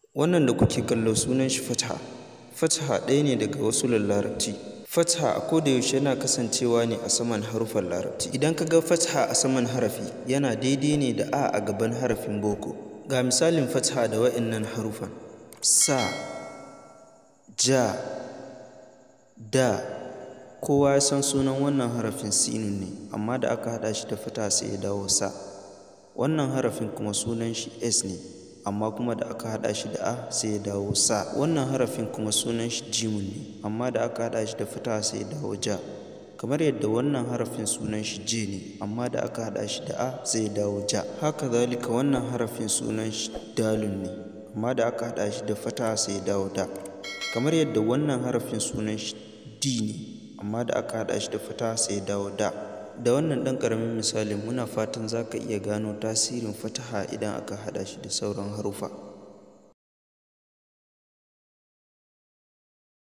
Wannan da kuke kallo sunan shi Fatha. Fatha ɗaya ne daga wasulin Larabci. Fatha a koda yaushe yana kasancewa ne a saman haruffan Larabci. Idan ka ga Fatha a saman harafi yana daidai ne da A a gaban harafin boko. Ga misalin Fatha da waɗannan haruffan: Sa, Ja, Da. Kowa ya san sunan wannan harafin Sinun ne, amma da aka haɗa shi da Fatha sai ya dawo Sa. Wannan harafin kuma sunan shi S ne, amma kuma da aka haɗa shi da A sai ya dawo Sa. Wannan harafin kuma sunan shi Jimun ne, amma da aka haɗa shi da Fatha sai ya dawo Ja. Kamar yadda wannan harafin sunan shi J ne, amma da aka haɗa shi da A sai ya dawo Ja. Haka zalika wannan harafin sunan shi Dalun ne, amma da aka haɗa shi da Fatha sai ya dawo Da. Kamar yadda wannan harafin sunan shi D ne, amma da aka haɗa shi da Fatha sai ya dawo Da. Da wannan ɗan ƙaramin misalin muna fatan za ka iya gano tasirin Fataha idan aka haɗa shi da sauran haruffa.